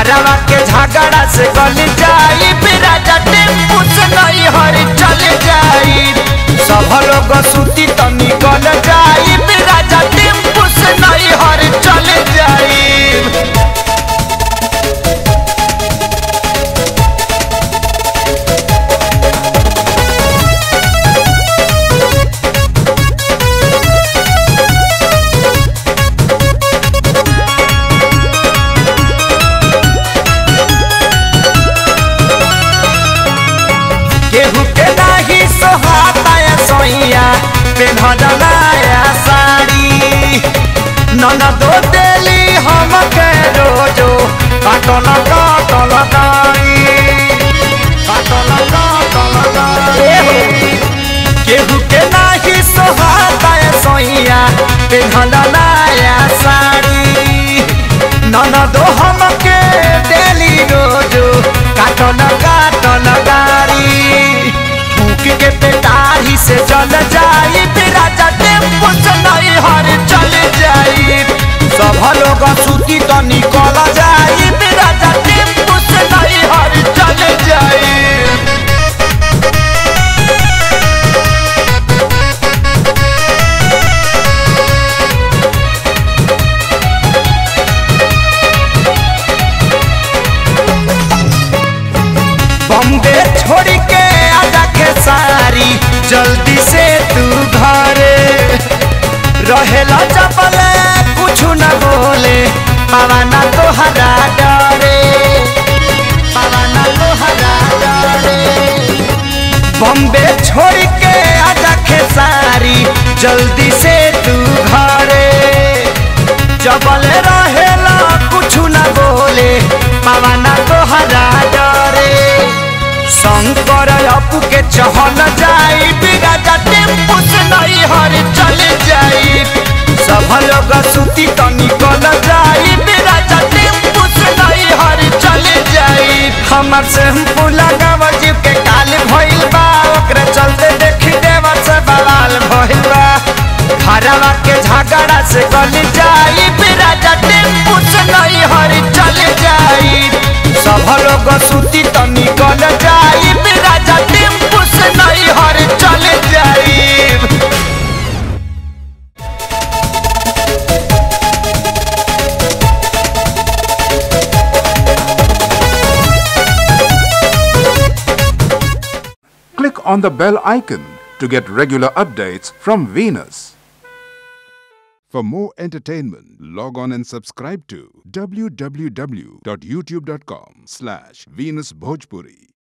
घरवा के झगड़ा से गल जाई राजा टेम्पू से नहीं हर चल जाई सब लोग सूती तो निकल जाई राजा टेम्पू से नहीं हर चल जाई केहू के नाही सोहाता या सोइया पेन्हल नया साड़ी नन दो देली हम के रोजो काटल काटल दाई काटल काटल दाई केहू के नाही सोहाता या सोइया पेन्हल नया साड़ी नन दो हम के देली रोजो काटल काटल गाड़ी फूक के पेटारी से चल जाई राजा टेम्पू से नहीं हर चल जाई सब लोग सूती तो निकल जाई राजा टेम्पू से नहीं हर चल जाई बॉम्बे छोड़ के आजा के सारी जल्दी से तू घरे रहेला चपले कुछ न बोले पवाना तोहरा डरे पवाना तोहरा डरे बॉम्बे छोड़ के आजा के सारी जल्दी से तू घरे जबल रहेला कुछ न बोले पवाना तोहरा डरे शंकर अपू के चहल जाई बिराजा टेम्पू से नहीं हर चल जाई सब लोग सूती तो निकल जाई बिराजा टेम्पू से नहीं हर चल जाई हमर शैम्पू लगाव जीव के काल भइल बा ओकरे चलते देखी देवर से बवाल भइल बा घरवा के झगड़ा से गल जाई बिराजा टेम्पू से नहीं हर चल जाई सब लोग सूती तो निकल जाई राजा टेम्पू से नहीं हर चल जाई Click on the bell icon to get regular updates from Venus. For more entertainment, log on and subscribe to www.youtube.com slash Venus Bhojpuri.